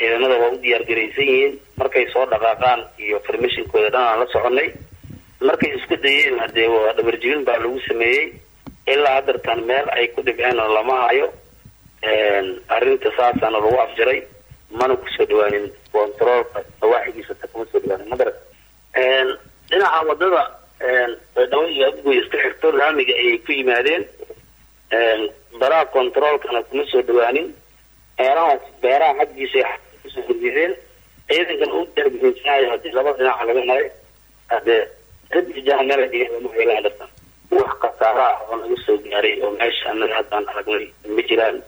ciidamada waa u diyaar garaysan yihiin markay soo dhaqaaqaan iyo farmashinkooda dhan aan la soconay markay isku dayeen hadee waa dhabarjibin baa lagu sameeyey ilaa hadartan meel ay ku dhibceen oo lama hayo arrinta saasaana lagu afjaray mana kusoo dhawaanin controolka nawaaxigiisa ta kuma soo dhawaanin madara dhinaca wadada baydhabo iyo abgoy iska xirto laamiga ayay ku yimaadeen baraha controolkana kuma soo dhawaanin meelahaas beeraha xaggiisa kusoo horjeedeen ciidankan u darbihinsanayo hadii laba dhinaca laga maray hadee radijaha meel dhiga lama helaan dhartan wax khasaara ah oo naga soo gaaray oo meesha anaga haddaan aragnay ma jiraan